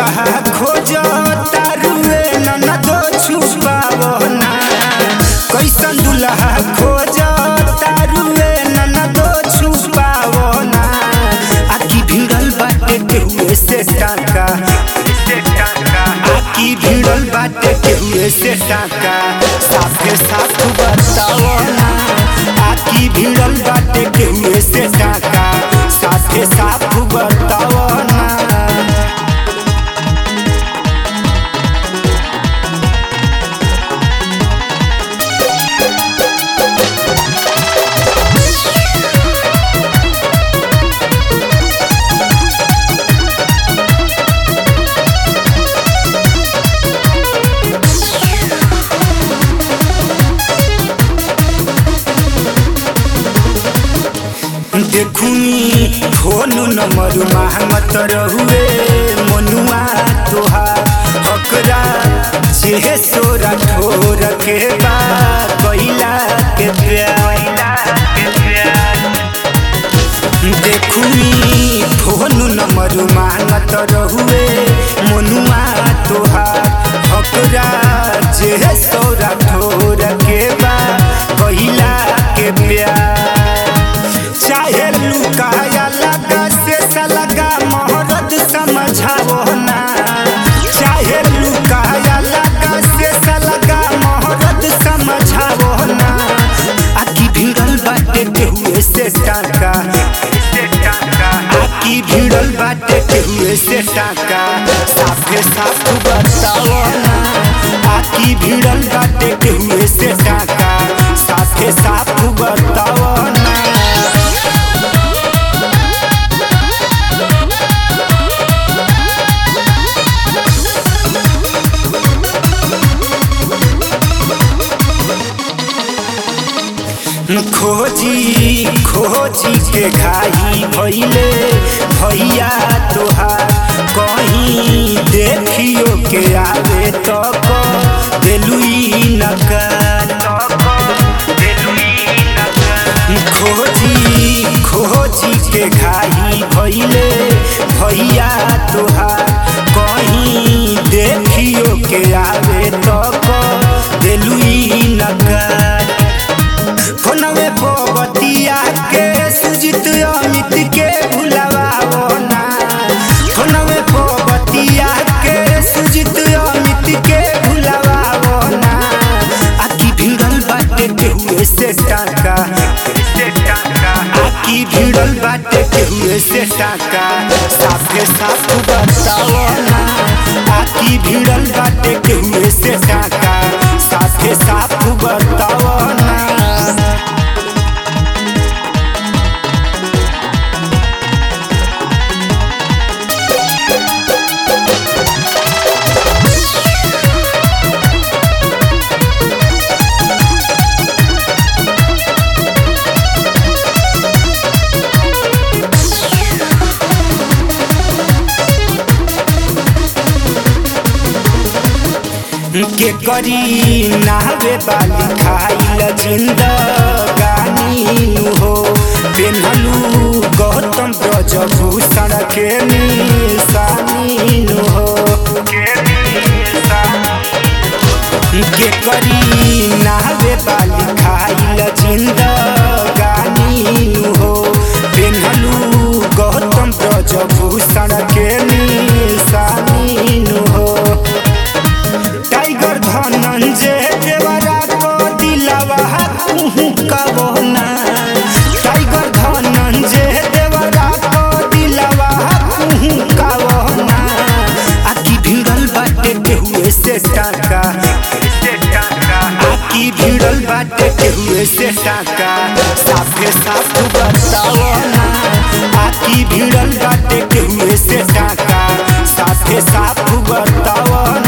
दुल्हा खोज तारुए ननदो छुपावना कैसन दुल्हा खोज तारुए ननदो छुपावना आकी भिड़ल बाटे केहुए से टाका आकी भिड़ल बाटे केहुए से टाका साफे साफ बतावना आकी भिड़ल बाटे केहुए से टाका साफे साफ बतावना देखुनी फोन नंबर मांगत रहुए मनुआ तोहार हकरा जे सोरा ठोर के बा कैला के प्यार देखुनी फोन नंबर मांगत रहुए मनुआ तोहार हकरा जे सोरा ठोर के बा कैला के प्यार चाहे लुकाया लगा से सलगा मोहरत समझावो ना चाहे लुकाया लगा से सलगा मोहरत समझावो ना आकी भिड़ल बाटे केहुए से टाका आकी भिड़ल बाटे केहुए से टाका साफे साफ बताओ ना आकी भिड़ल बाटे केहुए से टाका साफे साफ बताओ ना खोजी खोजी के घाई भैले भैया तोहार कहीं देखियो के आवे तो दिलुई नकार खोजी खोजी के घाई भैले भैया तोहार कहीं देखियो के आवे तो दिलुई नकार फोनवे बतिया के सुजित अमित के भुलवाओ ना फोनवे बतिया के सुजित अमित के भुलवाओ ना आकी भिड़ल बाटे केहुए से टाका आकी भिड़ल बाटे केहुए से टाका साफे साफ बताओ ना आकी भिड़ल बाटे केहुए से टाका साफे साफ बताओ ना के करी नावे बाली खाइल जिंदगानी नु हो पेन्हलू गौतम ब्रजभूषण के निशानी नु हो के करी नावे बाली खाइल जिंदगानी नु हो पेन्हलू गौतम ब्रजभूषण के निशानी नु हो टाइगर धनंजय देवरा को दिलवा कुहू कबो ना टाइगर धनंजय देवरा को दिलवा कुहू कबो ना आकी भिड़ल बाटे केहुए से टाका आकी भिड़ल बाटे केहुए से टाका साफे साफ बताओ ना आकी भिड़ल बाटे केहुए से टाका साफे साफ बताओ